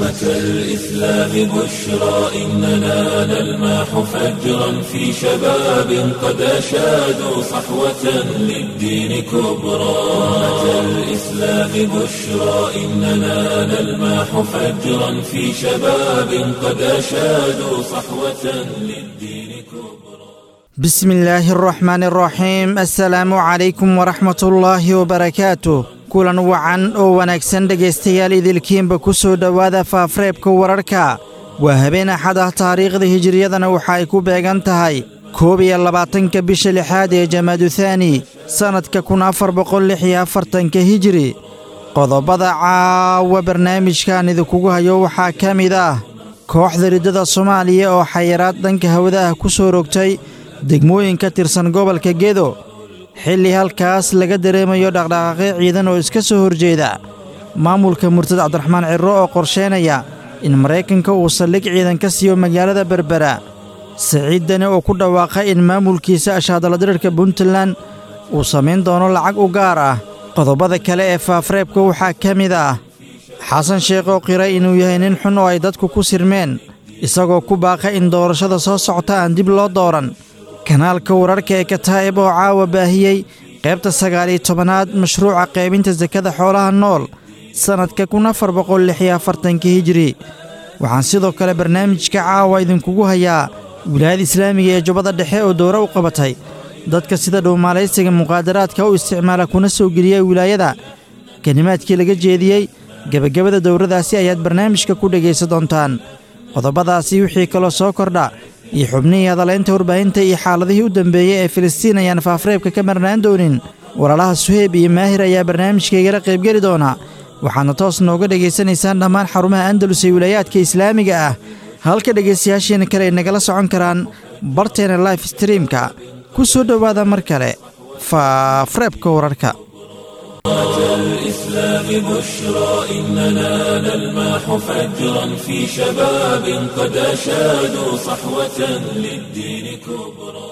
أمة الإسلام بشرى إننا نلمح فجرا في شباب قد أشادوا صحوة للدين كبرى أمة الإسلام بشرى إننا نلمح فجرا في شباب قد أشادوا صحوة للدين كبرى بسم الله الرحمن الرحيم السلaamu calaykum waraxmat ullaahi wabarakaatu kulan wacan oo wanaagsan dhegaystayaal idilkiinba ku soo dhowaada faafreebka wararka waa habeen axad ah taariikhda hijiriyadana waxa ay ku beegan tahay koob iyo labaatanka bisha lixaad ee jamaaduthani sannadka kun afar boqol lix iyo afartanka hijiri qodobada caawa barnaamijkan idinkugu hayo waxaa ka mid ah kooxda riddada soomaaliya oo xayiraad dhanka hawada ah ku soo rogtay degmooyin ka tirsan gobolka gedo xilli halkaas laga dareemayo dhaqdhaqaaqyo ciidan oo iska soo horjeeda maamulka murtad cabdiraxmaan cirro oo qorsheynaya in maraykanka uu saldhig ciidan ka siiyo magaalada berbera siciid dani oo ku dhawaaqay in maamulkiisa ashaadaladirirka puntland uu samayn doono lacag u gaar ah qodobada kale ee faafreebka waxaa ka mid ah xasan sheekh oo qiray inuu yahay nin xun oo ay dadku ku sirmeen isagoo ku baaqay in doorashada soo socota aan dib loo dooran kanaalka wararka ee kataa'ib oo caawa baahiyey qaybta sagaaliyo tobanaad mashruuca qaybinta sakada xoolaha nool sannadka kun afar boqol lix iyo afartanka hijiri waxaan sidoo kale barnaamijka caawa idinkugu hayaa wilaayada islaamiga ee jubbada dhexe oo dowro u qabatay dadka sida dhowmaalaysiga muqaadaraadka u isticmaala kuna soo geliya wilaayada kelimaadkii laga jeediyey gebagabada dowradaasi ayaad barnaamijka ku dhegaysan doontaan qodobadaasi wixii kaloo soo kordha iyo xubnihii hadalaynta warbaahinta iyo xaaladihii u dambeeyey ee filistiin ayaan faafreebka ka marnaan doonin walaalaha suheyb iyo maahir ayaa barnaamijkaygala qaybgeli doona waxaadna toos nooga dhegaysanaysaan dhammaan xarumaha andalus ee wilaayaadka islaamiga ah halka dhegaystayaasheena kale ay nagala socon karaan barteena life streamka ku soo dhowaada mar kale faafreebka wararka الإسلام بشرى إننا نلمح فجرا في شباب قد أشادوا صحوة للدين كبرى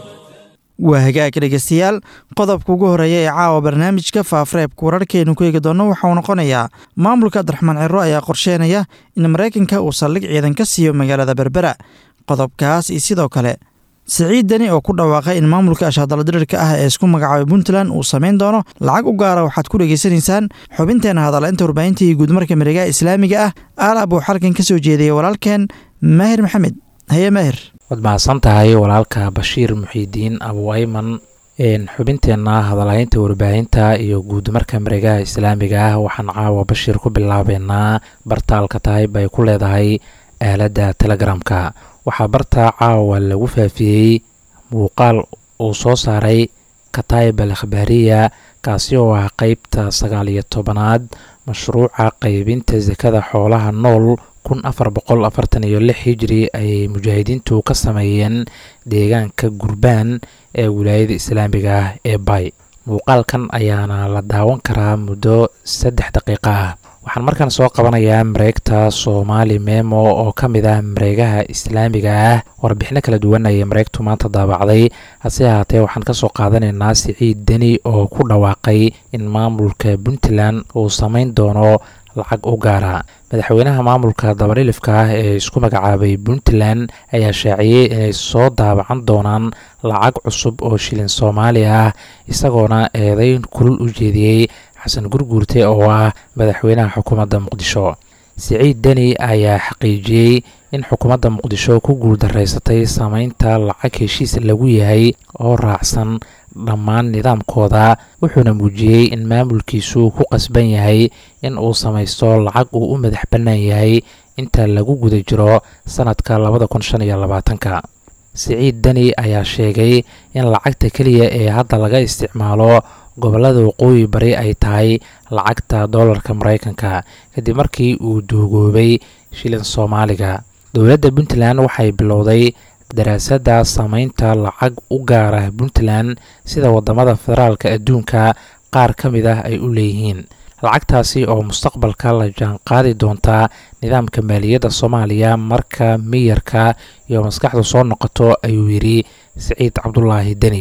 waa hagaag dhegaystayaal qodobka ugu horreeya ee caawa barnaamijka faafreebka wararkeenu ku eegi doonno waxauu noqonayaa maamulka cabdiraxmaan cirro ayaa qorsheynaya in maraykanka uu saldhig ciidan ka siiyo magaalada berbera qodobkaas iyo sidoo kale siciid deni oo ku dhawaaqay in maamulka ashaadaladirirka ah ee isku magacaabay puntland uu samayn doono lacag u gaara waxaad ku dhegaysanaysaan xubinteena hadalaynta warbaahinta iyo guudmarka mareegaha islaamiga ah aalaab uu xalkan ka soo jeediyey walaalkeen maahir maxamed haye maahir waad mahadsan tahay walaalka bashiir muxiidiin abu ayman xubinteenna hadalhaynta warbaahinta iyo guudmarka mareegaha islaamiga ah waxaan caawa bashiir ku bilaabeynaa bartaalka tahayb ay ku leedahay aaladda telegramka waxaa barta caawa lagu faafiyey muuqaal uu soo saaray kataib al akhbaariya kaasi oo ah qeybta sagaal iyo tobanaad mashruuca qeybinta sakada xoolaha nool kun afar boqol afartan iyo lix hijiri ayay mujaahidiintu ka sameeyeen deegaanka gurbaan ee wilaayada islaamiga ah ee bay muuqaalkan ayaana la daawan karaa muddo saddex daqiiqa ah waxaan markaan soo qabanayaa mareegta soomaali memo oo ka mid ah mareegaha islaamiga ah warbixino kala duwan ayay mareegtu maanta daabacday hase ahaatee waxaan kasoo qaadanaynaa siciid deni oo ku dhawaaqay in maamulka puntland uu samayn doono lacag u gaara madaxweynaha maamulka dabadhilifka ah ee isku magacaabay puntland ayaa shaaciyey inay soo daabacan doonaan lacag cusub oo shilin soomaali ah isagoona eedeyn kulul u jeediyey xasan gurguurte oo ah madaxweynaha xukuumadda muqdisho siciid deni ayaa xaqiijiyey in xukuumadda muqdisho ku guuldareysatay sameynta lacag heshiis lagu yahay oo raacsan dhammaan nidaamkooda wuxuuna muujiyey in maamulkiisu ku qasban yahay in uu samaysto lacag uu u madax bannaan yahay inta lagu guda jiro sannadka labada kun shan iyo labaatanka siciid deni ayaa sheegay in lacagta keliya ee hadda laga isticmaalo gobollada waqooyi bari ay tahay lacagta doolarka maraykanka kadib markii uu duugoobay shilin soomaaliga dowladda puntland waxay bilowday daraasadda sameynta lacag u gaara puntland sida wadamada federaalka adduunka qaar ka mid ah ay u leeyihiin lacagtaasi oo mustaqbalka la jaanqaadi doontaa nidaamka maaliyadda soomaaliya marka miyarka iyo maskaxdu soo noqoto ayuu yidhi siciid cabdulaahi deni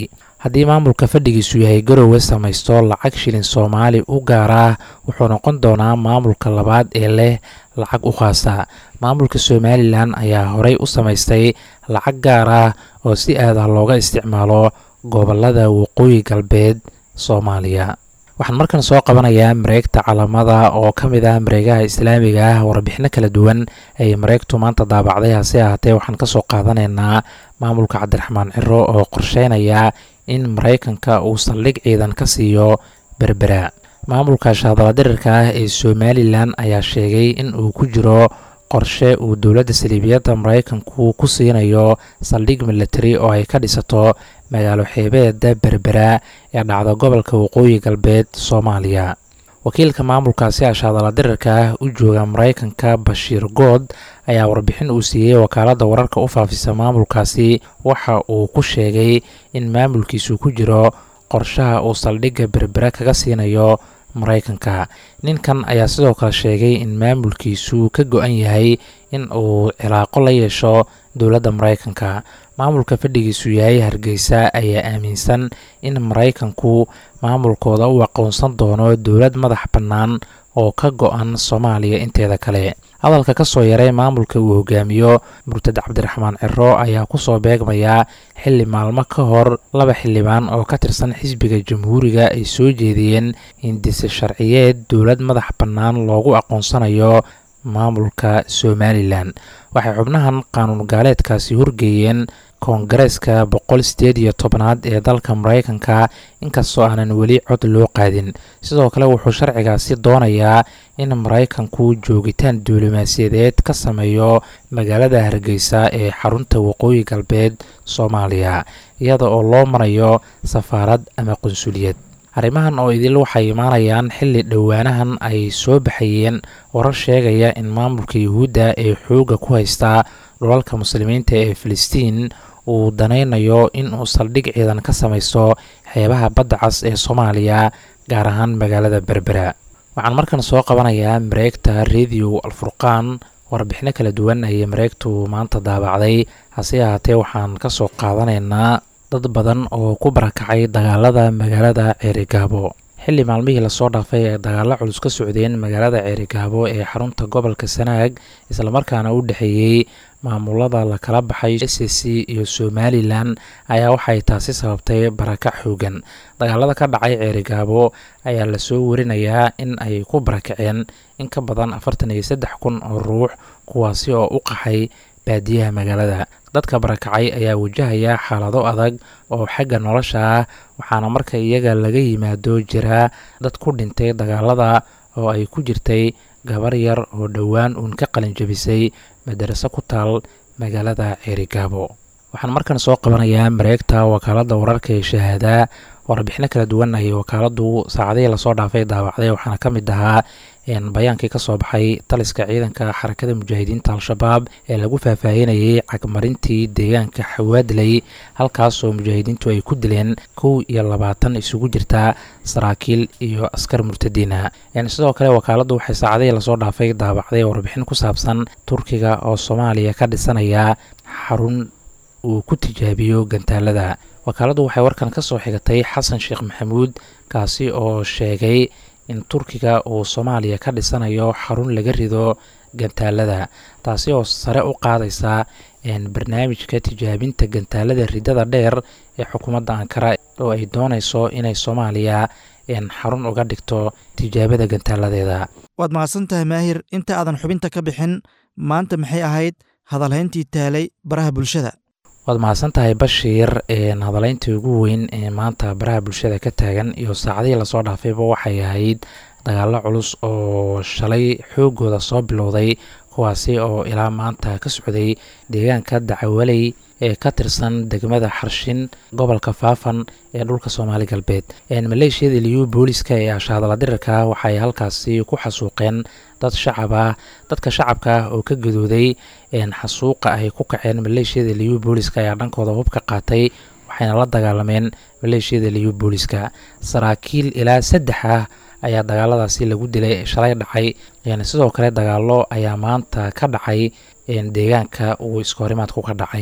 haddii maamulka fadhigiisu yahay garowe samaysto lacag shilin soomaali u gaar ah wuxuu noqon doonaa maamulka labaad ee leh lacag u khaasa maamulka somalilan ayaa horey u samaystay lacag gaar ah oo si aadah looga isticmaalo gobolada waqooyi galbeed soomaaliya waxaan markan soo qabanayaa mareegta calamada oo ka mid ah mareegaha islaamiga ah warbixino kala duwan ay mareegtu maanta daabacday hase ahaatee waxaan kasoo qaadanaynaa maamulka cabdiraxmaan ciro oo qorsheynaya in maraykanka uu saldhig ciidan ka siiyo berbera maamulka shaadaladirirka ah ee somalilan ayaa sheegay in uu ku jiro qorshe uu dowladda saliibiyadda maraykanku ku siinayo saldhig military oo ay ka dhisato magaalo xeebeeda berbera ee dhacda gobolka waqooyi galbeed soomaaliya wakiilka maamulkaasi ashaadaladirirka ah u jooga maraykanka bashiir good ayaa warbixin uu siiyey wakaaladda wararka u faafisa maamulkaasi waxa uu ku sheegay in maamulkiisu ku jiro qorshaha uu saldhigga berbera kaga siinayo maraykanka ninkan ayaa sidoo kale sheegay in maamulkiisu ka go-an yahay in uu cilaaqo la yeesho dowladda maraykanka maamulka fadhigiisu yahay hargeysa ayaa aaminsan in maraykanku maamulkooda u aqoonsan doono dowlad madax bannaan oo ka go-an soomaaliya inteeda kale hadalka ka soo yaray maamulka uu hogaamiyo murtad cabdiraxmaan ciro ayaa kusoo beegmaya xili maalmo ka hor laba xildhibaan oo ka tirsan xisbiga jamhuuriga ay soo jeediyeen hindise sharciyeed dowlad madax bannaan loogu aqoonsanayo maamulka somalilan waxay xubnahan qaanuun gaaleedkaasi horgeeyeen koongareeska boqol sideed iyo tobnaad ee dalka maraykanka inkastoo aanan weli cod loo qaadin sidoo kale wuxuu sharcigaasi doonayaa in maraykanku joogitaan duulimaasiyadeed ka sameeyo magaalada hargeysa ee xarunta waqooyi galbeed soomaaliya iyada oo loo marayo safaarad ama qunsuliyad arrimahan oo idil waxay imaanayaan xilli dhowaanahan ay soo baxayeen warar sheegaya in maamulka yuhuudda ee xoogga ku haystaa dhulalka muslimiinta ee filistiin uu danaynayo in uu saldhig ciidan ka samaysto xeebaha badda cas ee soomaaliya gaar ahaan magaalada berbera waxaan markan soo qabanayaa mareegta radio alfurqaan warbixino kala duwan ayay mareegtu maanta daabacday hase ahaatee waxaan ka soo qaadanaynaa dad badan oo ku barakacay dagaalada magaalada ceerigaabo xilli maalmihii lasoo dhaafay ee dagaalo culus ka socdeen magaalada ceerigaabo ee xarunta gobolka sanaag islamarkaana u dhexeeyey maamulada lakala baxay s c iyo somalilan ayaa waxay taasi sababtay barakac xoogan dagaalada ka dhacay ceerigaabo ayaa lasoo warinayaa in ay ku barakaceen in ka badan afartan iyo saddex kun oo ruux kuwaasi oo u qaxay baadiyaha magaalada dadka barakacay ayaa wajahaya xaalado adag oo xagga nolosha ah waxaana marka iyaga laga yimaado jiraa dad ku dhintay dagaalada oo ay ku jirtay gabar yar oo dhowaan uun ka qalin jabisay madaraso ku taal magaalada ceerigaabo waxaan markan soo qabanayaa mareegta wakaaladda wararka ee shahaadaa warbixino kala duwan ayay wakaaladu saacadihii lasoo dhaafay daawacday waxaana ka mid ahaa bayaankii ka soo baxay taliska ciidanka xarakada mujaahidiinta al-shabaab ee lagu faahfaahinayay cagmarintii deegaanka xawaadley halkaasoo mujaahidiintu ay ku dileen kow iyo labaatan isugu jirta saraakiil iyo askar murtadiina sidoo kale wakaaladdu waxay saacadihii lasoo dhaafay daabacday warbixin ku saabsan turkiga oo soomaaliya ka dhisanaya xarun uu ku tijaabiyo gantaalada wakaaladdu waxay warkan ka soo xigatay xasan sheekh maxamuud kaasi oo sheegay in turkiga uu soomaaliya ka dhisanayo xarun laga rido gantaalada taasi oo sare u qaadaysa barnaamijka tijaabinta gantaalada ridada dheer ee xukuumadda ankara oo ay doonayso inay soomaaliya xarun uga dhigto tijaabada gantaaladeeda waad mahadsan tahay maahir inta aadan xubinta ka bixin maanta maxay ahayd hadalhayntii taalay baraha bulshada waad mahadsan tahay bashiir hadalayntii ugu weyn ee maanta baraha bulshada ka taagan iyo saacadihii lasoo dhaafayba waxay ahayd dagaalo culus oo shalay xoogooda soo bilowday kuwaasi oo ilaa maanta ka socday deegaanka dacawaley ee ka tirsan degmada xarshin gobolka faafan ee dhulka soomaali galbeed maleeshiyada liyu booliska ee ashaadala dirirka waxay halkaasi ku xasuuqeen dad shacab ah dadka shacabka ah oo ka gadooday xasuuqa ay ku kaceen maleeshiyada liyu booliska ayaa dhankooda hub ka qaatay waxayna la dagaalameen maleeshiyada liyu booliska saraakiil ilaa saddex ah ayaa dagaaladaasi lagu dilay shalay dhacay sidoo kale dagaalo ayaa maanta ka dhacay deegaanka uu iskahorimaadku ka dhacay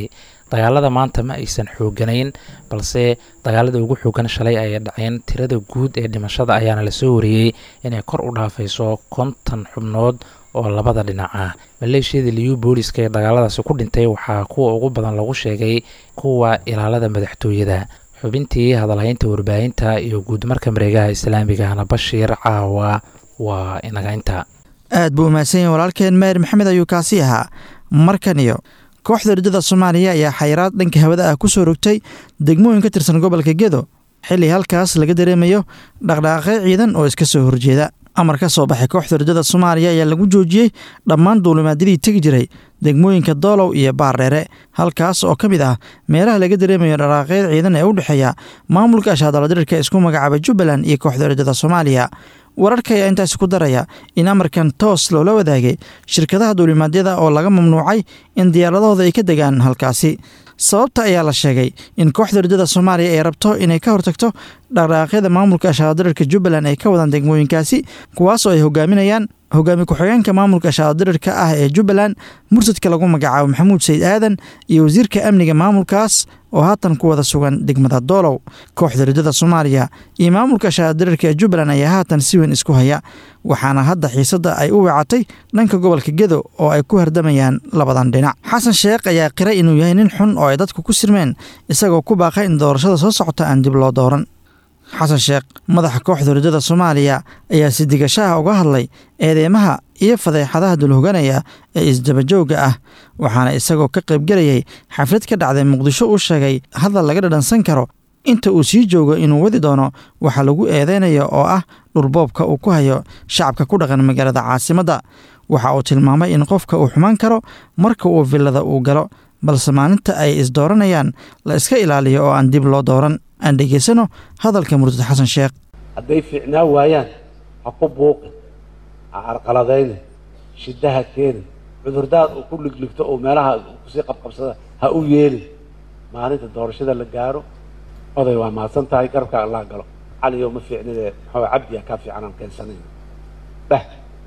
dagaalada maanta ma aysan xooganayn balse dagaalada ugu xoogan shalay ayay dhaceen tirada guud ee dhimashada ayaana lasoo wariyey inay kor u dhaafayso konton xubnood oo labada dhinac ah maleeshiyada liyu booliska ee dagaaladaasi ku dhintay waxaa kuwa ugu badan lagu sheegay kuwa ilaalada madaxtooyada xubintii hadalhaynta warbaahinta iyo guudmarka mareegaha islaamigahna bashiir caawa waa inagaynta aad buu umahadsan yahay walaalkeen meer maxamed ayuu kaasi ahaa markan iyo kooxda ridada soomaaliya ayaa xayiraad dhanka hawada ah ku soo rogtay degmooyin ka tirsan gobolka gedo xilli halkaas laga dareemayo dhaqdhaqaaqyo ciidan oo iska soo horjeeda amar ka soo baxay kooxda ridada soomaaliya ayaa lagu joojiyey dhammaan duulimaadyadii tegi jiray degmooyinka doolow iyo baardheere halkaas oo ka mid ah meelaha laga dareemayo dhaqaaqyada ciidan ee u dhexeeya maamulka ashaadaladirirka isku magacaabay jubbaland iyo kooxda ridada soomaaliya wararka ayaa intaasi ku daraya in amarkan toos loola wadaagay shirkadaha duulimaadyada oo laga mamnuucay in diyaaradahooda ay ka degaan halkaasi sababta ayaa la sheegay in kooxda ridada soomaaliya ay rabto inay ka hortagto dhaqdhaqaaqyada maamulka ashaadadirirka jubbaland ay ka wadaan degmooyinkaasi kuwaas oo ay hogaaminayaan hogaami ku-xigeenka maamulka ashaadadirirka ah ee jubbaland mursadka lagu magacaabo maxamuud sayid aadan iyo wasiirka amniga maamulkaas oo haatan ku wada sugan degmada doolow kooxda ridada soomaaliya iyo maamulka ashaadadirirka ee jubbaland ayaa haatan si weyn isku haya waxaana hadda xiisadda ay u weecatay dhanka gobolka gedo oo ay ku hardamayaan labadan dhinac xasan sheekh ayaa qiray inuu yahay nin xun oo ay dadku ku sirmeen isagoo ku baaqay in doorashada soo socota aan dib loo dooran xasan sheekh madaxa kooxda ridada soomaaliya ayaa si digashaha uga hadlay eedeymaha iyo fadeexadaha dulhoganaya ee isdabajooga ah waxaana isagoo ka qaybgelayay xaflad ka dhacday muqdisho uu sheegay hadal laga dhadhansan karo inta uu sii joogo inuu wadi doono waxaa lagu eedeynaya oo ah dhurboobka uu ku hayo shacabka ku dhaqan magaalada caasimadda waxa uu tilmaamay in qofka uu xumaan karo marka uu villada uu galo balse maalinta ay isdooranayaan la iska ilaaliyo oo aan dib loo dooran aan dhegaysano hadalka murtad xasan sheekh hadday fiicnaa waayaan ha ku buuqin ha carqaladaynin shiddaha keenin cudurdaad uu ku ligligto oo meelaha kusii qabqabsada ha u yeelin maalinta doorashada la gaaro oday waa mahadsan tahay garabka allaa galo caliyo ma fiicnidee maxaa cabdiya kaa fiican aan keensanayna dheh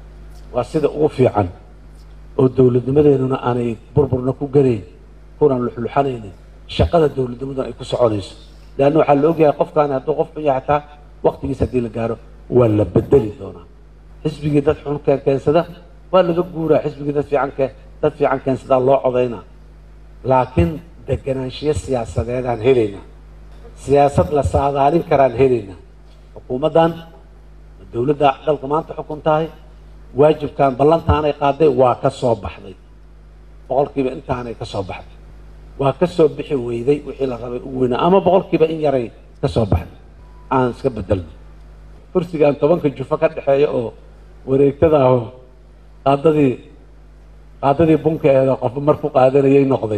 waa sida ugu fiican oo dowladnimadeennuna aanay burburna ku garayn kunaan luxluxanaynin shaqada dowladnimaduna ay ku soconayso leanna waxaa la ogyahay qofkaani hadduu qof xun yahay xataa waktigiis haddii la gaaro waa la bedeli doonaa xisbigii dad xun keen keensada waa laga guuraa xisbigii dad fiican keen dad fiican keensadaa loo codaynaa laakiin deganaanshiyo siyaasadeedaan helaynaa siyaasad la saadaalin karaan helaynaa xukuumaddan dowladda dalka maanta xukun tahay waajibkan ballantaanay qaaday waa ka soo baxday boqolkiiba intaanay ka soo baxday waa ka soo bixi weyday wixii la rabay ugu weynaa ama boqolkiiba in yaray ka soo baxday aan iska bedelno kursigaan tobanka jufo ka dhexeeya oo wareegtada aho qaadadii qaadadii bunkeeda qofba mar ku qaadanayay noqday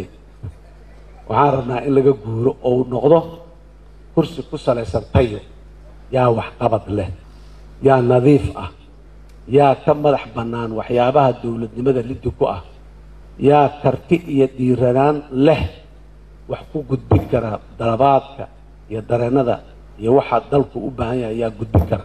waxaan rabnaa in laga guuro oo noqdo kursi ku salaysan tayo yaa waxqabad leh yaa nadiif ah yaa ka madax bannaan waxyaabaha dowladnimada liddi ku ah yaa karti iyo dhiiranaan leh wax ku gudbin kara dalabaadka iyo dareennada iyo waxaa dalku u baahan yahay yaa gudbin kara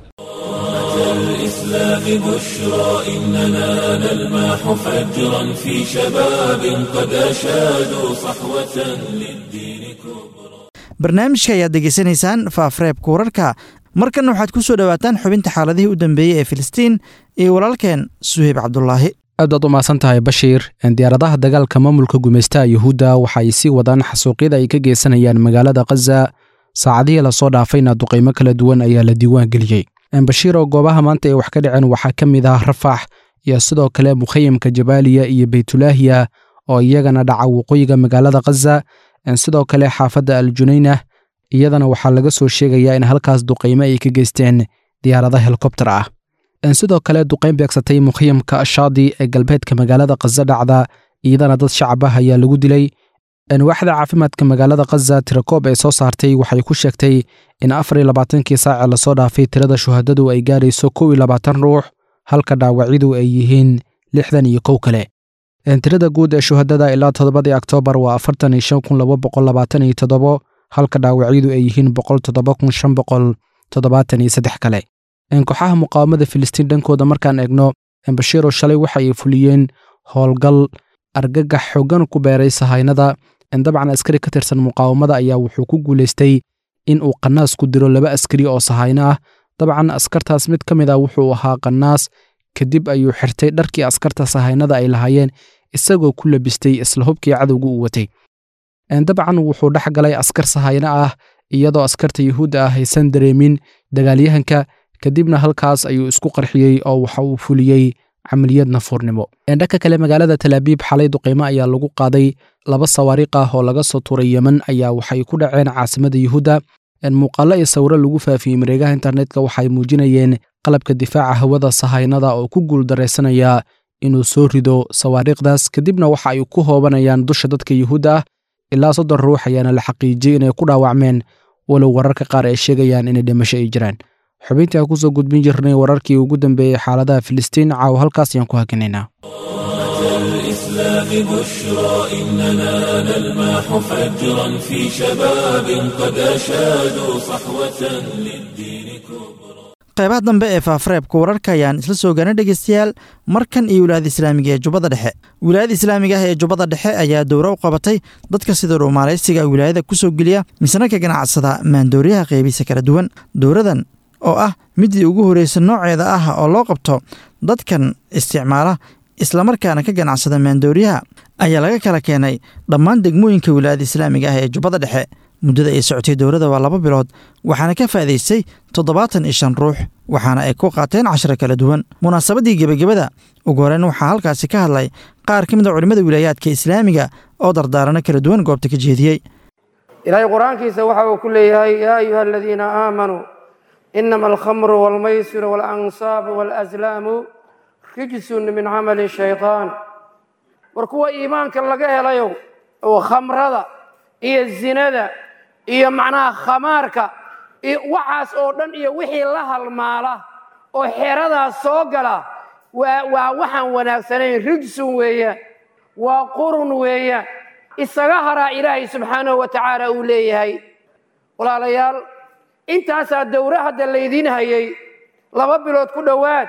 الإسلام بشرى إننا نلمح فجرا في شباب قد أشادوا صحوة للدين كبرى barnaamijka ayaad degeysanaysaan faafreebka wararka markanna waxaad ku soo dhowaataan xubinta xaaladihii u dambeeyey ee filistiin iyo walaalkeen suheyb cabdulaahi aad baad u mahadsan tahay bashiir diyaaradaha dagaalka maamulka gumaystaha yuhuudda waxa ay sii wadaan xasuuqyada ay ka geysanayaan magaalada khaza saacadihii lasoo dhaafayna duqaymo kala duwan ayaa la diiwaan geliyey bashiir oo goobaha maanta ay wax ka dhaceen waxaa ka mid ah rafax iyo sidoo kale mukhayamka jabaaliya iyo beytulaahiya oo iyagana dhaca waqooyiga magaalada khaza sidoo kale xaafadda aljunaynah iyadana waxaa laga soo sheegayaa in halkaas duqaymo ay ka geysteen diyaarada helikobter ah sidoo kale duqayn beegsatay mukhayamka ashaadi ee galbeedka magaalada khaza dhacda iyadana dad shacab ah ayaa lagu dilay waaxda caafimaadka magaalada khaza tirakoob ee soo saartay waxay ku sheegtay in afar iyo labaatankii saace lasoo dhaafay tirada shuhadadu ay gaarayso kow iyo labaatan ruux halka dhaawacyadu ay yihiin lixdan iyo kow kale tirada guud ee shuhadada ilaa toddobadii oktoobar waa afartan iyo shan kun laba boqol labaatan iyo toddobo halka dhaawacyadu ay yihiin boqol toddoba kun shan boqol toddobaatan iyo saddex kale kooxaha muqaawamada filistiin dhankooda markaan eegno bashiiro shalay waxa ay fuliyeen howlgal argagax xoogan ku beeray sahaynada dabcan askari ka tirsan muqaawamada ayaa wuxuu ku guulaystay in uu qanaas ku diro laba askari oo sahayno ah dabcan askartaas mid ka mid ah wuxuu ahaa qanaas kadib ayuu xirtay dharkii askarta sahaynada ay lahaayeen isagoo ku labistay isla hubkii cadowga uu watay dabcan wuxuu dhex galay askar sahayno ah iyadoo askarta yuhuudda ah aysan dareemin dagaalyahanka kadibna halkaas ayuu isku qarxiyey oo waxa uu fuliyey camaliyad nafuurnimo dhanka kale magaalada talaabiib xalay duqeymo ayaa lagu qaaday laba sawaariiq ah oo laga soo tuuray yemen ayaa waxay ku dhaceen caasimada yuhuudda muuqaallo iyo sawiro lagu faafiyey mareegaha internetka waxay muujinayeen qalabka difaaca hawada sahaynada oo ku guuldaraysanaya inuu soo rido sawaariikhdaas kadibna waxa ay ku hoobanayaan dusha dadka yuhuudda ah ilaa soddon ruux ayaana la xaqiijiyey inay ku dhaawacmeen walow wararka qaar ay sheegayaan inay dhimasho ay jiraan xubintii aan kusoo gudbin jirnay wararkii ugu dambeeyey xaaladaha filistiin caawa halkaas ayaan ku hakinaynaa الإسلام بشرى إننا نلمح فجرا في شباب قد أشادوا صحوة للدين كبرى qaybaha dambe ee faafareebka wararka ayaan isla soo gaarnay dhegeystayaal markan iyo wilaayada islaamiga ee jubbada dhexe wilaayada islaamiga ah ee jubbada dhexe ayaa dowro u qabatay dadka sida dhuumaalaysiga wilaayada ku soo geliya misna ka ganacsada maandooriyaha qeybiisa kala duwan dowradan oo ah midii ugu horreysa nooceeda ah oo loo qabto dadkan isticmaala islamarkaana ka ganacsada maandooriyaha ayaa laga kala keenay dhammaan degmooyinka wilaayada islaamiga ah ee jubbada dhexe muddada ay socotay dowladda waa laba bilood waxaana ka faa'idaystay toddobaatan iyo shan ruux waxaana ay ku qaateen casharo kala duwan munaasabadii gebagabada ugu horeyn waxaa halkaasi ka hadlay qaar ka mid a culimmada wilaayaadka islaamiga oo dardaarano kala duwan goobta ka jeediyey ilaahay qur-aankiisa waxa uu ku leeyahay yaa ayuha aladiina aamanuu inama alkhamru waalmaysiru waalansaab waalaslaamu rijsun min camali shaytaan war kuwa iimaanka laga helayo oo khamrada iyo zinada iyo macnaha khamaarka iyo waxaas oo dhan iyo wixii la halmaala oo xeradaas soo gala waa waa waxaan wanaagsanayn rijsun weeyaan waa qurun weeyaan isaga haraa ilaahay subxaanahu wa tacaala uu leeyahay walaalayaal intaasaa dowro hadda laydiin hayay laba bilood ku dhowaad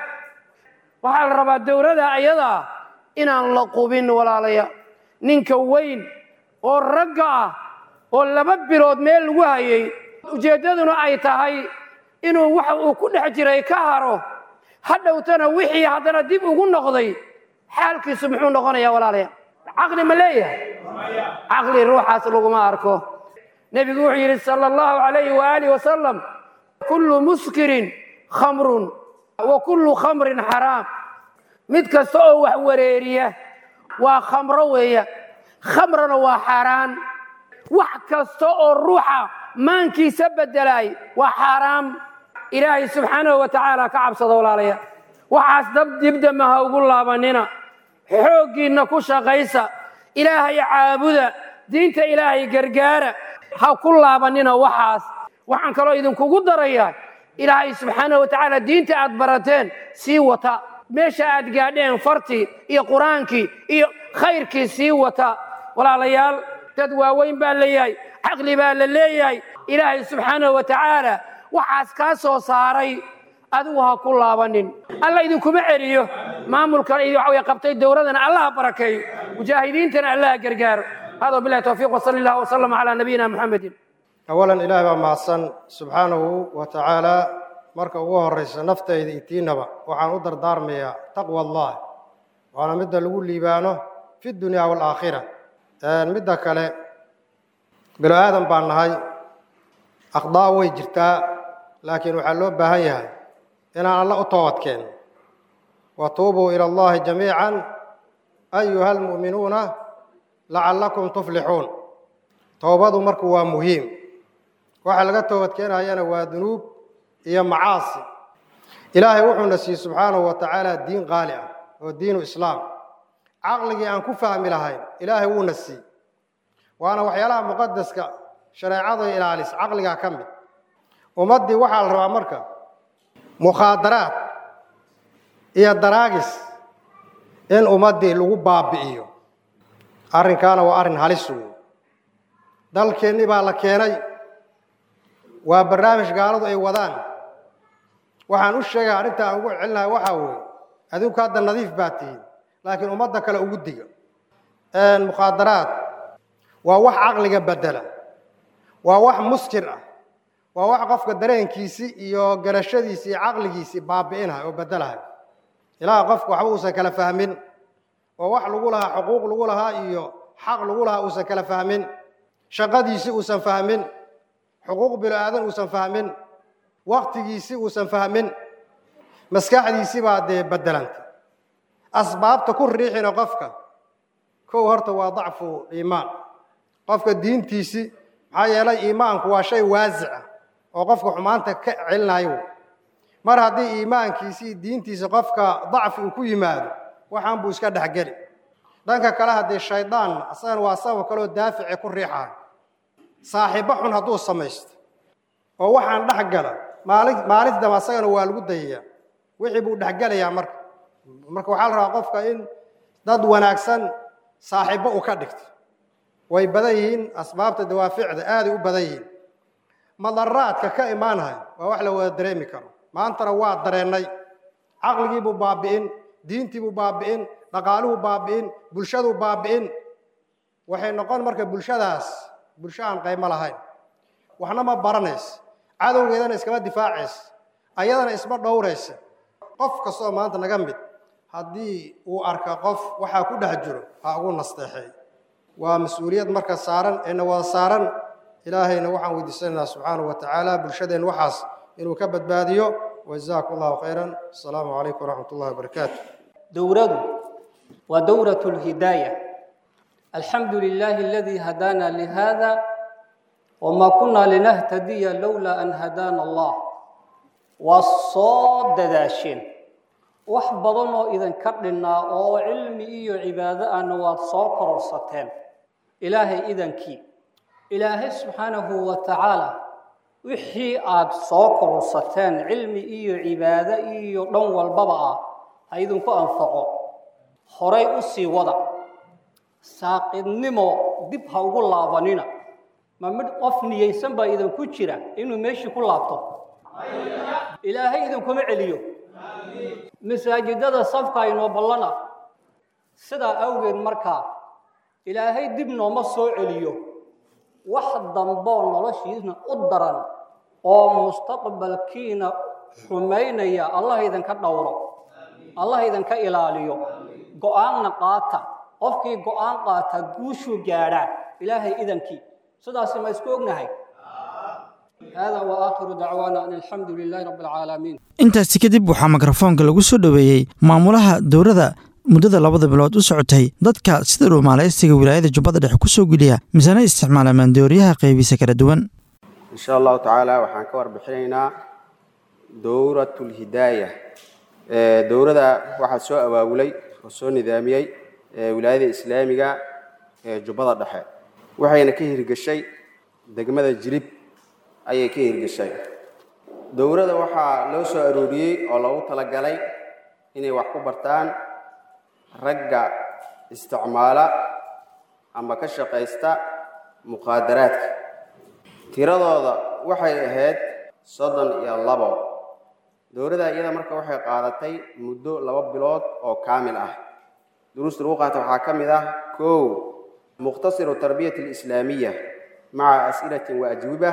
waxaa la rabaa dowrada ayadaa inaan la qubin walaalayaal ninka weyn oo ragga ah oo laba bilood meel lagu hayay ujeeddaduna ay tahay inuu waxa uu ku dhex jiray ka haro hadhowtana wixii haddana dib ugu noqday xaalkiisu muxuu noqonayaa walaalayaal caqli ma leeyahay caqli ruuxaas laguma arko nebigu wuxuu yidhi sala allahu calayhi waaalih wasalam kullu muskirin khamrun wa kullu khamrin xaraam mid kasta oo wax wareeriya waa khamro weeya khamrana waa xaaraan wax kasta oo ruuxa maankiisa bedelaay waa xaaraam ilaahay subxaanahu wa tacaala ka cabsado walaalaya waxaas dab dibdama ha ugu laabanina xooggiinna ku shaqaysa ilaahay caabuda diinta ilaahay gargaara ha ku laabanina waxaas waxaan kaloo idinkugu darayaa ilaahay subxaanahu wa tacaala diinta aad barateen sii wata meesha aad gaadheen fartii iyo qur-aankii iyo khayrkii sii wata walaalayaal dad waaweyn baa leeyahay caqli baa la leeyahay ilaahay subxaanahu wa tacaala waxaas kaa soo saaray adigu ha ku laabanin alla idinkuma celiyo maamulkan waxa qabtay dowladana allaha barakeeyo mujaahidiintana allaha gargaaro hada bilahi towfiiq wasali allah wasalam calaa nabiyina muxamedin awalan ilaahay baa mahadsan subxaanahu wa tacaala marka ugu horraysa naftayda itiinaba waxaan u dardaarmayaa taqwa allah waana midda lagu liibaano fi dunya waalaakhira midda kale bilo aadan baan nahay akhdaa way jirtaa laakiin waxaa loo baahan yahay inaan alla u toobadkeen watuubuu ila allahi jamiican ayuha almu'minuuna lacallakum tuflixuun toobadu marku waa muhiim waxa laga toobadkeenayana waa dunuub iyo macaasi ilaahay wuxuuna siiyey subxaanahu wa tacaala diin qaali ah oo diinu islaam caqligii aan ku fahmi lahayn ilaahay wuuna siiyey waana waxyaalaha muqadaska shareecada ilaalis caqligaa ka mid ummaddii waxaa la rabaa marka mukhaadaraad iyo daraagis in ummaddii lagu baabi'iyo arrinkaana waa arrin halis wey dalkeennii baa la keenay waa barnaamij gaaladu ay wadaan waxaan u sheegaya arrinta aan ugu celinahay waxaa weeye adinku hadda nadiif baa tihiin laakiin ummadda kale ugu diga mukhaadaraad waa wax caqliga bedela waa wax muskir ah waa wax qofka dareenkiisii iyo garashadiisii iyo caqligiisii baabi'inahay oo bedelahay ilaa qofka waxba uusan kala fahmin oo wax lagu lahaa xuquuq lagu lahaa iyo xaq lagu lahaa uusan kala fahmin shaqadiisii uusan fahmin xuquuq bilo aadan uusan fahmin waktigiisii uusan fahmin maskaxdiisii baa dee bedelantay asbaabta ku riixina qofka kow horta waa dacfu iimaan qofka diintiisii maxaa yeelay iimaanku waa shay waasic ah oo qofka xumaanta ka celinayo mar haddii iimaankiisii diintiisa qofka dacfi uu ku yimaado waxaan buu iska dhexgeli dhanka kale haddii shaydaan asagana waa sabab kaleoo daafici ku riixayo saaxiibbo xun hadduu samaysto oo waxaan dhex gala maalin maalinta dambe asagana waa lagu dayayaa wixii buu dhexgelayaa marka marka waxaa la rabaa qofka in dad wanaagsan saaxiibbo uu ka dhigto way badan yihiin asbaabta dawaaficda aaday u badan yihiin madaraadka ka imaanahay waa wax la wada dareemi karo maantana waa dareennay caqligiibuu baabi'in diintiibuu baabi'in dhaqaaluhu baabi'in bulshaduu baabi'in waxay noqon marka bulshadaas bulsho aan qaymo lahayn waxna ma baranaysa cadowgeedana iskama difaacaysa ayadana isma dhowraysa qof kastoo maanta naga mid haddii uu arka qof waxaa ku dhex jiro ha ugu nasteexeey waa mas-uuliyad marka saaran eena wada saaran ilaahayna waxaan weydiisanaynaa subxaanahu wa tacaala bulshadeen waxaas inuu ka badbaadiyo wajazaaku allahu khayran asalaamu calaykum waraxmat ullahi wabarakaatu دورته ودورة الهداية الحمد لله الذي هدانا لهذا وما كنا لنهتدي لولا أن هدانا الله والصاد داشين وحبضنا إذا كرنا أو علم إيو عبادة أن وصاكر الستين إلهي إذا كي إلهي سبحانه وتعالى وحي آد صاكر الستين علم إيو عبادة إيو دون والبضعة ha idinku anfaco horay u sii wada saaqidnimo dib ha ugu laabanina ma mid qof niyeysan baa idinku jira inuu meeshii ku laabto ilaahay idinkuma celiyo masaajidada safka inoo ballana sidaa awgeed markaa ilaahay dib nooma soo celiyo wax damboo noloshiisna u daran oo mustaqbalkiina xumaynaya allah idinka dhowro allah idinka ilaaliyo go-aanna qaata qofkii go-aan qaata guushuu gaadhaa ilaahay idankii sidaasi ma isku ognahay hada wa aakhiru dacwaana an alxamdu lilaahi rabbi alcaalamiin intaasi kadib waxaa mikrofoonka lagu soo dhoweeyey maamulaha dowladda muddada labada bilood u socotay dadka sida dhuumaalaysiga wilaayada jubbada dhexe ku soo geliya misana isticmaala maandooriyaha qaybiisa kala duwan in sha allahu tacaala waxaan ka warbixinaynaa dowratulhidaaya dowladda waxaa soo abaabulay oo soo nidaamiyey wilaayada islaamiga ee jubbada dhexe waxayna ka hirgeshay degmada jirib ayay ka hirgeshay dowladda waxaa loo soo arooriyey oo loogu talagalay inay wax ku bartaan ragga isticmaala ama ka shaqaysta muqaadaraadka tiradooda waxay ahayd soddon iyo labo dowladda iyada marka waxay qaadatay muddo laba bilood oo kaamil ah duruusta lagu qaata waxaa ka mid ah kow muqhtasiru tarbiyati alislaamiya maca as'ilatin wa ajwiba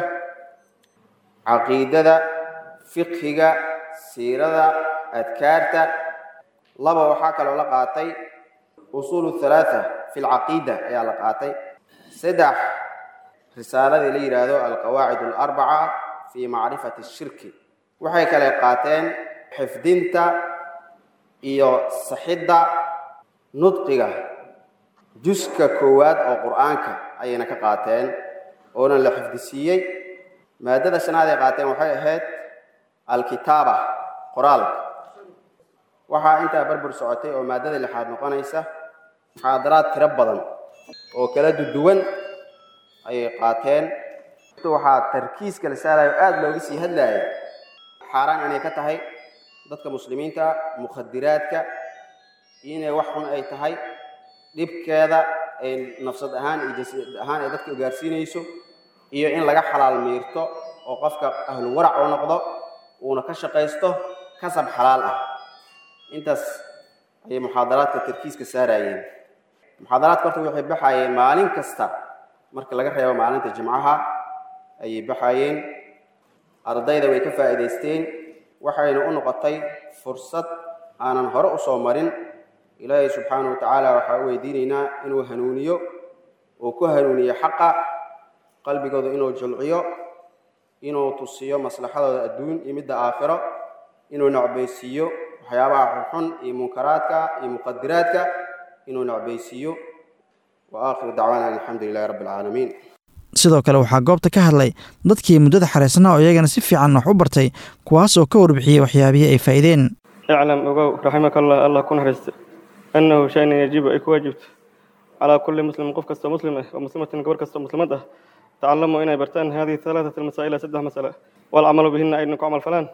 caqiidada fiqhiga siirada adkaarta laba waxaa kaloo la qaatay usuulu halaatha fi lcaqiida ayaa la qaatay saddex risaaladii la yidhaahdo alqawaacid alarbaca fi macrifati ashirki waxay kale qaateen xifdinta iyo saxidda nudqiga juska koowaad oo qur'aanka ayayna ka qaateen oona la xifdisiiyey maadada shanaad ay qaateen waxay ahayd alkitaaba qoraalka waxaa intaa barbar socotay oo maadada lixaad noqonaysa muxaadaraad tiro badan oo kala duduwan ayay qaateen waxaa tarkiiska la saarayo aada looga sii hadlaaya xaaraan inay ka tahay dadka muslimiinta mukhadiraadka inay wax xun ay tahay dhibkeeda ay nafsad ahaan iyo jasad ahaan ay dadka gaarsiinayso iyo in laga xalaal miirto oo qofka ahlu warac oo noqdo uuna ka shaqaysto kasab xalaal ah intaas ayay muxaadaraadka tarkiiska saarayeen muxaadaraadka horta waxay baxayeen maalin kasta marka laga reebo maalinta jimcaha ayay baxayeen ardayda way ka faa'iidaysteen waxayna u noqotay fursad aanan hore u soo marin ilaahay subxaanahu watacaala waxaa u weydiinaynaa inuu hanuuniyo uu ku hanuuniyo xaqa qalbigooda inuu julciyo inuu tusiyo maslaxadooda adduun iyo midda aakhiro inuu nacbaysiiyo waxyaabaha xunxun iyo munkaraadka iyo muqadiraadka inuu nacbaysiiyo wa aakhiru dacwaana an alxamdu lilahi rabbi alcaalamiin sidoo kale waxaa goobta ka hadlay dadkii muddada xareysnaa oo iyagana si fiican wax u bartay kuwaas oo ka warbixiyey waxyaabihii ay faa'iideen iclam ogow raximakallah allah ku naxariista annahu shaynan yajibu ay ku waajibto calaa kulli muslimin qof kastoo muslim ah oo muslimatin gabar kastoo muslimad ah tacalamuu inay bartaan hadihi halaatat almasaa'ila saddex masale walcamalu bihina ayna ku camal falaan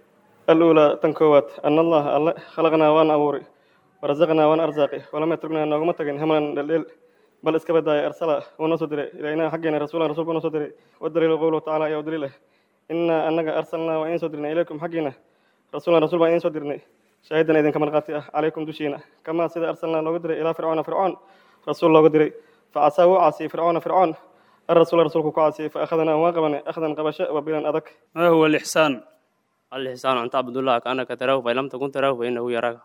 aluulaa tan koowaad ana allaha alle khalaqnaa waan abuuri warazaqnaa waan arsaaqi walam yatruknaa nooguma tagin hamalan dheldheel bal iska badaaya arsala wuu noo soo diray ilaynaa xaggeena rasuulan rasuulku noo soo diray wadaliilu qowluhu tacala ayaa u daliil ah innaa annaga arsalnaa waa idiin soo dirnay ilaykum xaggiina rasuulan rasuul baan idiin soo dirnay shaahidan idinka markhaati ah calaykum dushiina kamaa sida arsalnaa looga diray ilaa fircoona fircoon rasuul looga diray facasaa wuu caasiyey fircoona fircoon الرسول رسولك كعاسي فأخذنا واقبنا أخذا قبشة وبلا أذك ما هو الإحسان؟ الإحسان أن تعبد الله كأنك تراه فإن لم تكن تراه فإنه يراك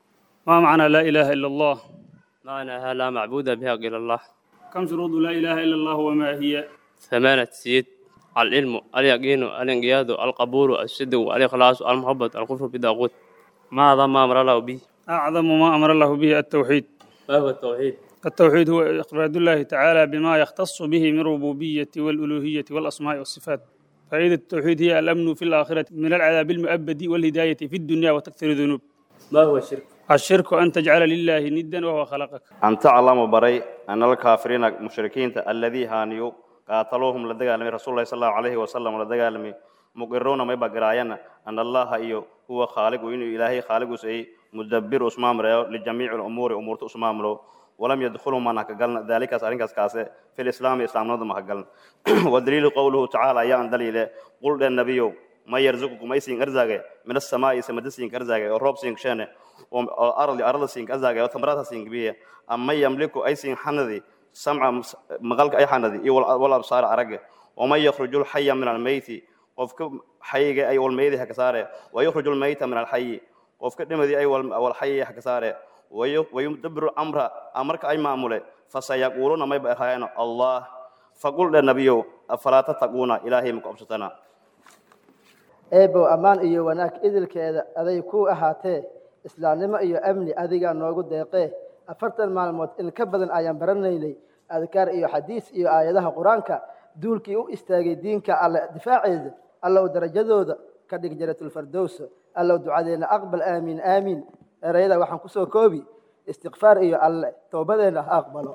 ما معنى لا إله إلا الله؟ معناها لا معبود بها إلا الله كم شروط لا إله إلا الله وما هي؟ ثمانية سيد العلم اليقين الانقياد القبول الصدق الإخلاص المحبة الكفر بالطاغوت ما أعظم ما أمر الله به أعظم ما أمر الله به التوحيد ما هو التوحيد؟ التوحيد هو إفراد الله تعالى بما يختص به من ربوبية والألوهية والأسماء والصفات فائدة التوحيد هي الأمن في الآخرة من العذاب المؤبد والهداية في الدنيا وتكثير الذنوب ما هو الشرك؟ الشرك أن تجعل لله ندا وهو خلقك أن تعلم بري أن الكافرين مشركين الذي هانيو قاتلوهم لدغالمي رسول الله صلى الله عليه وسلم لدغالمي مقرون ما يبقراينا أن الله إيو هو خالق وإنه إلهي خالق سي مدبر أسمام ريو لجميع الأمور أمور أسمام له ولم يدخلوا من قلنا ذلك أسألين كاسة في الإسلام إسلام نظم قلنا والدليل قوله تعالى يا دليل قل للنبي ما يرزقكم أي سين أرزاقه من السماء سمد سين أرزاقه والرب سين شانه والأرض أرض سين أرزاقه وثمرات سين بيه أما يملك أي سين حنذي سمع مغلق أي حنذي ولا أبصار أرقه وما يخرج الحي من الميت وفك حي أي والميت هكساره ويخرج الميت من الحي وفك دمدي أي والحي هكساره ويدبر الأمر أمرك أي معمولة فسيقولون ما يبقى الله فقل للنبي أفلا تتقون إلهي مكبستنا eebow ammaan iyo wanaag idilkeeda aday ku ahaatee islaamnimo iyo amni adigaa noogu deeqee afartan maalmood in ka badan ayaan baranaynay adkaar iyo xadiis iyo aayadaha qur-aanka duulkii u istaagay diinka alle difaaceeda allow darajadooda ka dhig jaratulfardows allow ducadeenna aqbal aamiin aamiin erayada waxaan kusoo koobi istikfaar iyo alle toobadeenna ha aqbalo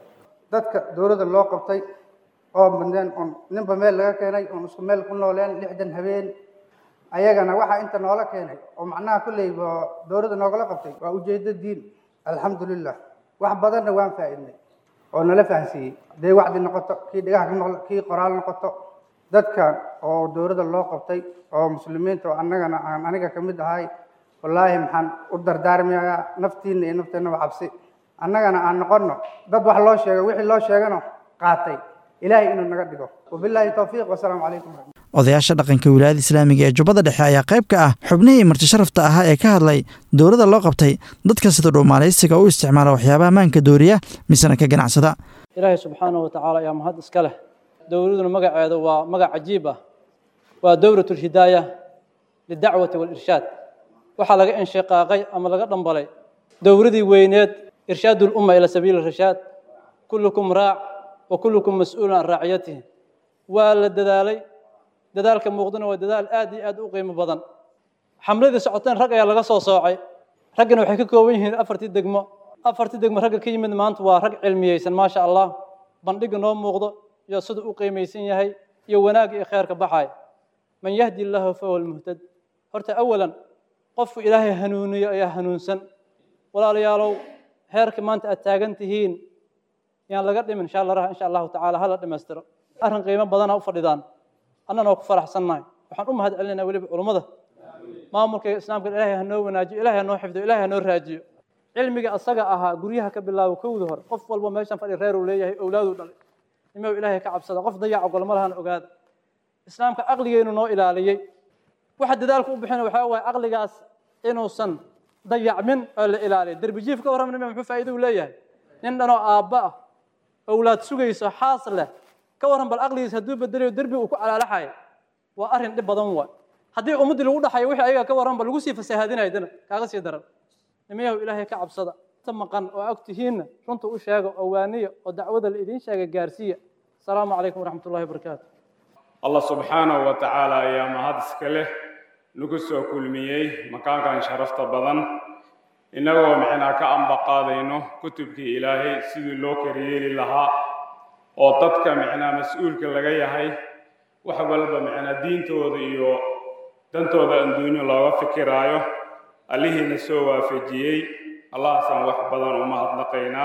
dadka dowladda loo qabtay oo mudneen oon ninba meel laga keenay oon isku meel ku nooleen lixdan habeen ayagana waxaa inta noola keenay oo macnaha kolley dowladda noogala qabtay waa ujeedo diin alxamdulilah wax badanna waan faa'iidnay oo nala fahansiiyey hadday wacdi noqoto kii dhigaha ka noqdo kii qoraal noqoto dadkan oo dowladda loo qabtay oo muslimiinta oo annagana aan aniga ka mid ahay wallaahi maxaan u dardaarmayaa naftiinna iyo nafteennaba cabsi annagana aan noqonno dad wax loo sheego wixii loo sheegano qaatay ilaahay inuu naga dhigo wabilaahi towfiiq wasalaamu calaykum odayaasha dhaqanka wilaayada islaamiga ee jubbada dhexe ayaa qayb ka ah xubnihii martisharafta ahaa ee ka hadlay dowladda loo qabtay dadka sida dhuumaalaysiga u isticmaala waxyaabaha maanka dooriya misena ka ganacsada ilaahay subxaanahu watacaala ayaa mahad iska leh dowladuna magaceedu waa magac cajiib ah waa dowlat lhidaaya lidacwati walirshaad waxaa laga inshiqaaqay ama laga dhambalay dowladii weyneed irshaad lumma ila sabiili rashaad kullukum raac wa kullukum mas-uulun can raaciyatihi waa la dadaalay dadaalka muuqdana waa dadaal aad iyo aad u qiimo badan xamladii socoteen rag ayaa laga soo soocay raggana waxay ka kooban yihiin afartii degmo afartii degmo ragga ka yimid maanta waa rag cilmiyeysan maasha allah bandhiga noo muuqdo iyo siduu u qiimaysan yahay iyo wanaagga iyo kheerka baxay man yahdi illaahu fahuwa almuhtad horta awalan qofku ilaahay hanuuniyo ayaa hanuunsan walaalayaalow heerka maanta aad taagan tihiin yaan laga dhimin insha allah insha allahu tacaala hala dhammaystiro arrin qiimo badana u fadhidaan annana waa ku faraxsannahay waxaan u mahad celinaynaa weliba culummada maamulka islaamka ilaahay ha noo wanaajiyo ilaahay ha noo xifdiyo ilaahay ha noo raajiyo cilmiga asaga ahaa guryaha ka bilaabo kowda hore qof walba meeshan fadhi reer uu leeyahay owlaaduu dhalay nimaw ilaahay ka cabsada qof dayac ogol ma lahan ogaada islaamka caqligeenu noo ilaaliyey waxa dadaalku u bixina waxaa waaye caqligaas inuusan dayacmin oo la ilaaliyo derbijiif ka warramna muxuu faa'iido u leeyahay nin dhanoo aabba ah owlaad sugayso xaas leh ka warran bal caqligiis hadduu bedelayo derbi uu ku calaalaxayo waa arrin dhib badan waay haddii ummaddii lagu dhaxayo wixii ayaga ka warran ba lagu sii fasahaadinayo dana kaaga sii daran nimayahu ilaahay ka cabsada ta maqan oo og tihiinna runta u sheega oo waaniya oo dacwada la idiin sheega gaarsiiya asalaamu calaykum waraxmat ullahi wabarakaatu allah subxaanahu wa tacaala ayaa mahad iska leh nagu soo kulmiyey makaankan sharafta badan innagoo micnaa ka ambaqaadayno kutubkii ilaahay sidii loo kariyeeli lahaa oo dadka micnaa mas-uulka laga yahay wax walba micnaa diintooda iyo dantooda adduunyo looga fikiraayo allihiina soo waafajiyey allahaasaan wax badan u mahadnaqaynaa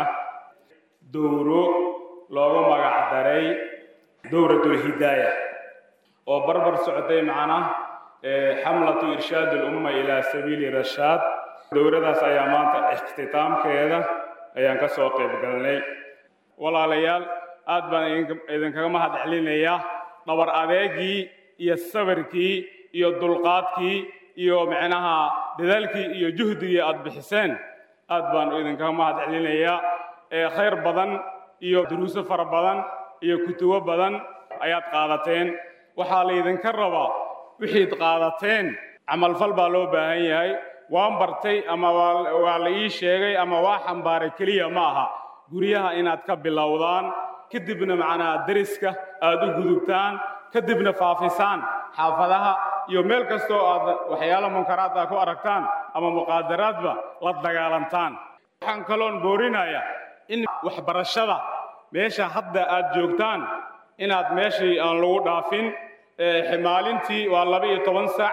dowro loogu magac daray dowratulhidaaya oo barbar socotay macnaa xamlatu irshaad ulumma ilaa sabiili rashaad dowladaas ayaa maanta ikhtitaamkeeda ayaan ka soo qayb galnay walaalayaal aad baan idinkaga mahad celinayaa dhabar adeegii iyo sabirkii iyo dulqaadkii iyo micnaha dadaalkii iyo juhdigii aad bixiseen aad baan idinkaga mahad celinayaa khayr badan iyo duruuso fara badan iyo kutubo badan ayaad qaadateen waxaa laydinka rabaa wixiid qaadateen camalfal baa loo baahan yahay waan bartay ama waa la ii sheegay ama waa xambaaray keliya ma aha guryaha inaad ka bilowdaan kadibna macnaha deriska aad u gudubtaan kadibna faafisaan xaafadaha iyo meel kastoo aad waxyaalo munkaraad ah ku aragtaan ama muqaadaraadba la dagaalantaan waxaan kaloon boorinayaa in waxbarashada meesha hadda aad joogtaan inaad meeshii aan lagu dhaafin maalintii waa laba iyo toban sac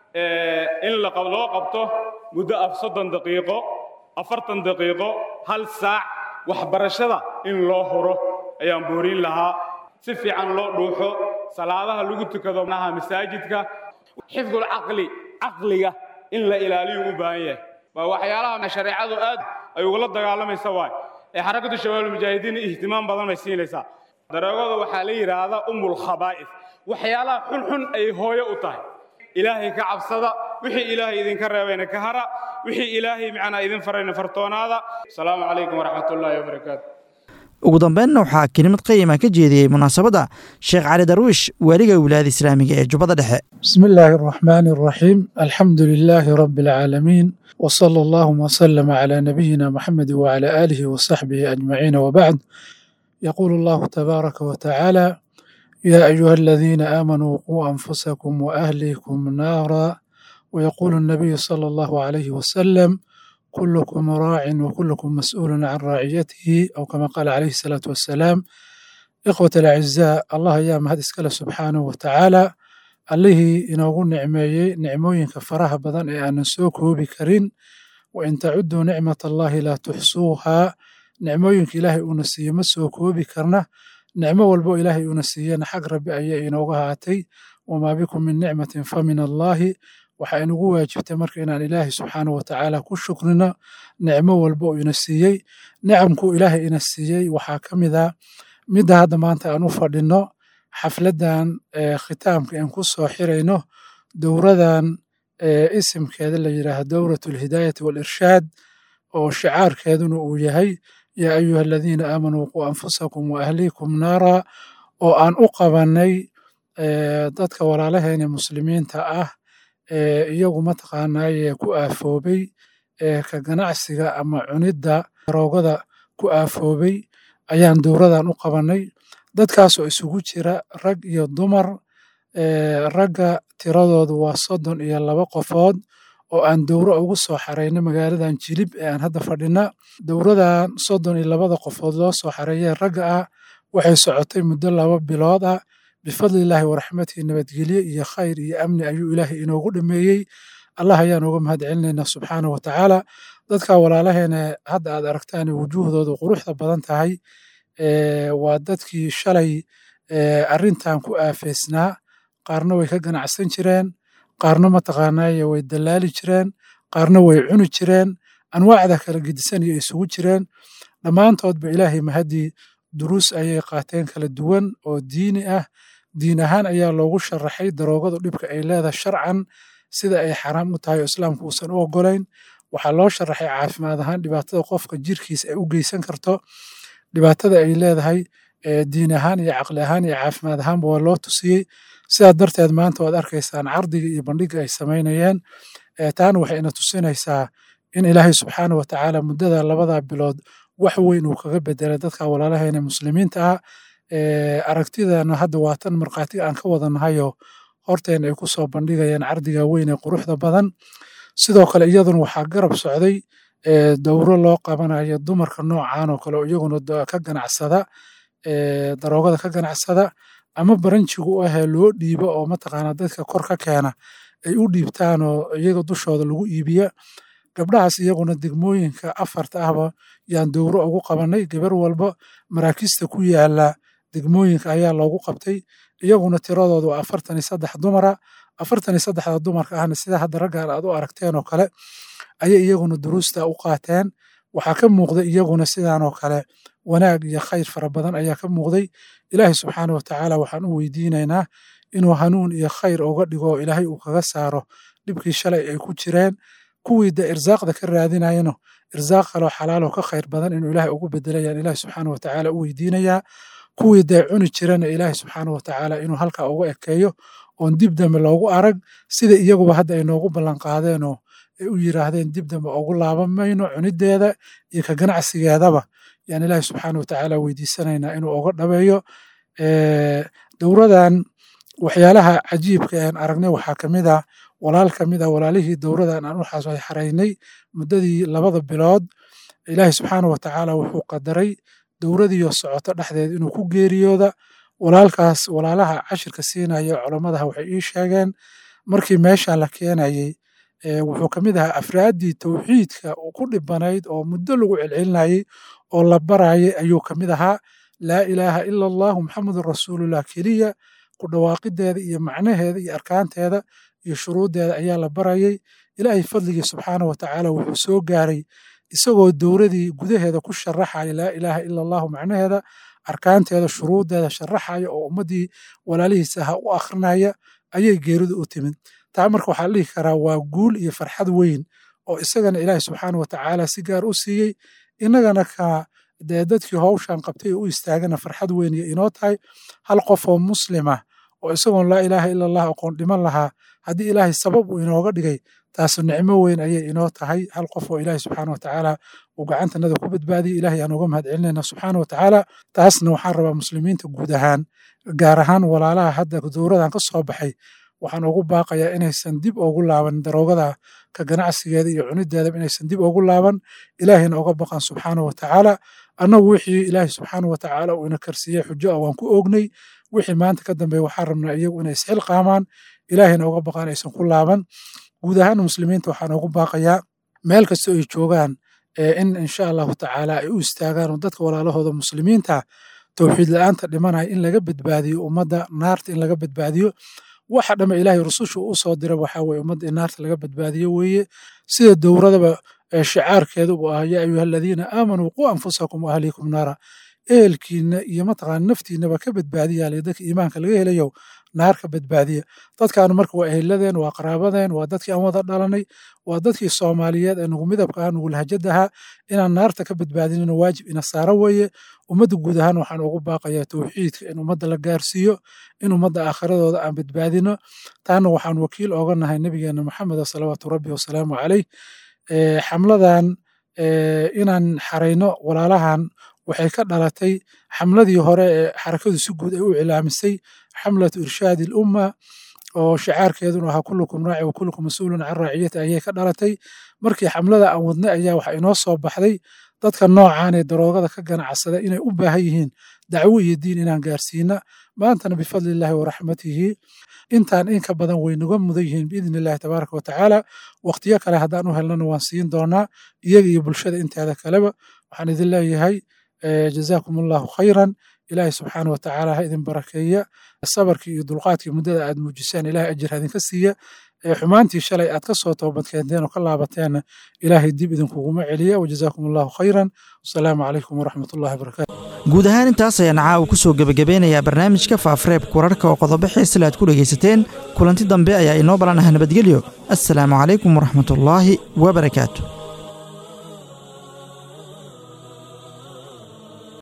in loo qabto muddo af soddon daqiiqo afartan daqiiqo hal saac waxbarashada in loo huro ayaan boorin lahaa si fiican loo dhuuxo salaadaha lagu tukado naha masaajidka xifdul caqli caqliga in la ilaaliyo u baahan yahay waa waxyaalaha shareecadu aad ay ugula dagaalamaysa waay ee xarakatu shabaab mujaahidiin ihtimaam badan bay siinaysaa daroogada waxaa la yidhaahdaa umul khabaa'is waxyaalaha xunxun ay hooyo u tahay ilaahay ka cabsada wixii ilaahay idinka reebayna ka hara wixii ilaahay macnaa idin farayna fartoonaada asalaamu calaykum waraxmat ullaahi wabarakaatu ugu dambeynna waxaa kelimad qayima ka jeediyey munaasabadda sheekh cali darwiish waaliga wilaayada islaamiga ee jubbada dhexe بسم الله الرحمن الرحيم الحمد لله رب العالمين وصلى اللهم وسلم على نبينا محمد وعلى آله وصحبه أجمعين وبعد يقول الله تبارك وتعالى يا أيها الذين آمنوا قوا أنفسكم وأهليكم نارا ويقول النبي صلى الله عليه وسلم كلكم راع وكلكم مسؤول عن رعيته أو كما قال عليه الصلاة والسلام إخوة الأعزاء الله يا مهد إسكال سبحانه وتعالى allihii inoogu nicmeeyey nicmooyinka faraha badan ee aanan soo koobi karin wa in tacuduu nicmat allahi laa tuxsuuhaa nicmooyinka ilaahay uuna siiye ma soo koobi karna nicmo walbo ilaahay uuna siiyena xag rabbi ayay inooga haatay wamaa bikum min nicmatin fa min allaahi waxaa inugu waajibtay marka inaan ilaahay subxaanahu watacaala ku shukrino nicmo walbo uu ina siiyey nicamkuu ilaahay ina siiyey waxaa ka mid a midda hadda maanta aan u fadhinno xafladdan khitaamka aan ku soo xirayno dowradan isimkeeda la yidhaaha dowrat alhidaayati waalirshaad oo shicaarkeeduna uu yahay yaa ayuha aladiina aamanuu quu anfusakum wa ahliikum naara oo aan u qabannay dadka walaalaheena muslimiinta ah ee iyagu mataqaanaaye ku aafoobay ee ka ganacsiga ama cunidda roogada ku aafoobay ayaan dowradan u qabannay dadkaasoo isugu jira rag iyo dumar ragga tiradoodu waa soddon iyo laba qofood oo aan dowro ugu soo xarayno magaaladan jilib ee aan hadda fadhina dowradan soddon iyo labada qofood loo soo xareeyee ragga ah waxay socotay muddo laba bilood ah bifadlilaahi waraxmatihi nabadgelye iyo khayr iyo amni ayuu ilaahay inoogu dhameeyey allah ayaan uga mahad celinaynaa subxaanahu watacaala dadka walaalaheena hadda aad aragtaan wujuuhdoodu quruxda badan tahay waa dadkii shalay arrintan ku aafeysnaa qaarna way ka ganacsan jireen qaarna mataqaanaaye way dallaali jireen qaarna way cuni jireen anwaacda kala gedisan iyo isugu jireen dhammaantoodba ilaahay mahadii duruus ayay qaateen kala duwan oo diini ah diin ahaan ayaa loogu sharaxay daroogadu dhibka ay leedahay sharcan sida ay xaraam u tahay oo islaamku uusan u ogolayn waxaa loo sharaxay caafimaad ahaan dhibaatada qofka jirkiisa ay u geysan karto dhibaatada ay leedahay diin ahaan iyo caqli ahaan iyo caafimaad ahaanba waa loo tusiyey sidaa darteed maanta waad arkaysaan cardiga iyo bandhiga ay samaynayeen taana waxay ina tusinaysaa in ilaahay subxaana wa tacaala muddada labada bilood wax weyn uu kaga bedelay dadka walaalaheena muslimiinta ah aragtidana hadda waa tan markhaatiga aan ka wadanahayo horteena ay ku soo bandhigayaan cardiga weyn ee quruxda badan sidoo kale iyaduna waxaa garab socday dowro loo qabanayo dumarka noocan oo kale oo iyaguna ka ganacsada daroogada ka ganacsada ama baranjigu u ahee loo dhiibo oo mataqaanaa dadka kor ka keena ay u dhiibtaan oo iyaga dushooda lagu iibiya gabdhahaas iyaguna degmooyinka afarta ahba yaan dowro ugu qabanay gabar walba maraakista ku yaala degmooyinka ayaa loogu qabtay iyaguna tiradooda waa afartan iyo saddex dumara afartan iyo saddexda dumarka ahna sida hadda raggaan aad u aragteen oo kale ayay iyaguna duruusta u qaateen waxaa ka muuqda iyaguna sidaan oo kale wanaag iyo khayr fara badan ayaa ka muuqday ilaahay subxaana wa tacaala waxaan u weydiinaynaa inuu hanuun iyo khayr uga dhigo oo ilaahay uu kaga saaro dhibkii shalay ay ku jireen kuwii de irsaaqda ka raadinayano irsaaq kaloo xalaaloo ka khayr badan inuu ilaahay ugu bedelayaan ilaahay subxaana wa tacaala u weydiinayaa kuwii dee cuni jirana ilaahay subxaana wa tacaala inuu halkaa uga ekeeyo oon dib dambe loogu arag sida iyaguba hadda ay noogu ballanqaadeenoo ay u yiraahdeen dib dambe ugu laaban mayno cunideeda iyo ka ganacsigeedaba yaan ilaahay subxaana wa tacaala weydiisanaynaa inuu uga dhabeeyo dowradan waxyaalaha cajiibka aan aragnay waxaa ka mid ah walaal ka mid ah walaalihii dowradan aan u xaraynay muddadii labada bilood ilaahay subxaana wa tacaala wuxuu qadaray dowradiiyo socoto dhexdeed inuu ku geeriyooda walaalkaas walaalaha cashirka siinaya culammadaha waxay ii sheegeen markii meeshan la keenayey wuxuu ka mid ahaa afraaddii towxiidka ku dhibanayd oo muddo lagu celcelinayey oo la barayay ayuu ka mid ahaa laa ilaaha ila allahu maxamedun rasuulullah keliya ku dhawaaqideeda iyo macnaheeda iyo arkaanteeda iyo shuruuddeeda ayaa la barayay ilaahay fadligii subxaana wa tacaala wuxuu soo gaaray isagoo dowradii gudaheeda ku sharaxaya laa ilaaha ila allahu macnaheeda arkaanteeda shuruuddeeda sharaxaya oo ummaddii walaalihiisa aha u akhrinaya ayay geeridu u timid taa marka waxaa la dhihi karaa waa guul iyo farxad weyn oo isagana ilaahay subxaana wa tacaala si gaar u siiyey innagana ka dee dadkii howshan qabtay oo u istaagana farxad weyn iyo inoo tahay hal qof oo muslima oo isagoon laa ilaaha ila allah aqoon dhiman lahaa haddii ilaahay sabab uu inooga dhigay taasu nicmo weyn ayay inoo tahay hal qof oo ilaahay subxaana wa tacaala uu gacantanada ku badbaadiyey ilahay aan uga mahad celinayna subxaana wa tacaala taasna waxaan rabaa muslimiinta guud ahaan gaar ahaan walaalaha hadda dowradan ka soo baxay waxaan ugu baaqayaa inaysan dib ugu laaban daroogada ka ganacsigeeda iyo cunideedaba inaysan dib ugu laaban ilaahayna uga baqan subxaana wa tacaala annagu wixii ilaahay subxaana wa tacaala uu ina karsiiyey xujo ah waan ku oognay wixii maanta ka dambeeya waxaan rabnaa iyagu inay isxilqaamaan ilaahayna uga baqaan aysan ku laaban guud ahaan muslimiinta waxaan ugu baaqayaa meel kastoo ay joogaan in insha allahu tacaala ay u istaagaan oo dadka walaalahooda muslimiinta towxiid la-aanta dhimanaya in laga badbaadiyo ummadda naarta in laga badbaadiyo waxa dhamme ilaahay rusushu u soo dira waxaa weye ummadda in naarta laga badbaadiyo weeye sida dowradaba shicaarkeedu uu ah yaa ayuha aladiina aamanuu quu anfusakum wa ahliikum naara ehelkiina iyo mataqaana naftiinaba ka badbaadiya le dadka iimaanka laga helayo naar ka badbaadiya dadkaanu marka waa eheladeen waa qaraabadeen waa dadkii aan wada dhalanay waa dadkii soomaaliyeed ee nugu midabka ah nugu lahjadaha inaan naarta ka badbaadinino waajib ina saara weeye ummadda guud ahaan waxaan ugu baaqayaa towxiidka in ummadda la gaarsiiyo in ummadda aakhiradooda aan badbaadino taana waxaan wakiil ooga nahay nabigeena maxameda salawaatu rabbi wasalaamu caleyh xamladan inaan xarayno walaalahan waxay ka dhalatay xamladii hore ee xarakadu si guud ay u cilaamisay xamlatu irshaadi ilumma oo shicaarkeeduna ahaa kullukum raaci wa kullukum mas-uulun can raaciyati ayay ka dhalatay markii xamlada aan wadnay ayaa waxa inoo soo baxday dadka noocan ee daroogada ka ganacsada inay u baahan yihiin dacwo iyo diin inaan gaarsiina maantana bifadli illaahi wa raxmatihi intaan in ka badan way naga mudan yihiin biidni illahi tabaaraka wa tacaala waqtiyo kale haddaan u helnana waan siin doonaa iyaga iyo bulshada inteeda kaleba waxaan idin leeyahay jazaakum allahu khayran ilaahay subxaana wa tacaala ha idin barakeeya sabarkii iyo dulqaadkii muddada aad muujiseen ilahay ajir hadinka siiya xumaantii shalay aad ka soo toobadkeenteen oo ka laabateenna ilaahay dib idinkuguma celiya wajazaakum allahu khayran wasalaamu calaykum waraxmat ullahi wabarakatu guud ahaan intaas ayaan caawa ku soo gebagabeynayaa barnaamijka faafareebka wararka oo qodobo xiisale aad ku dhegaysateen kulanti dambe ayaa inoo balanaha nabadgelyo assalaamu calaykum waraxmatullaahi wabarakaatu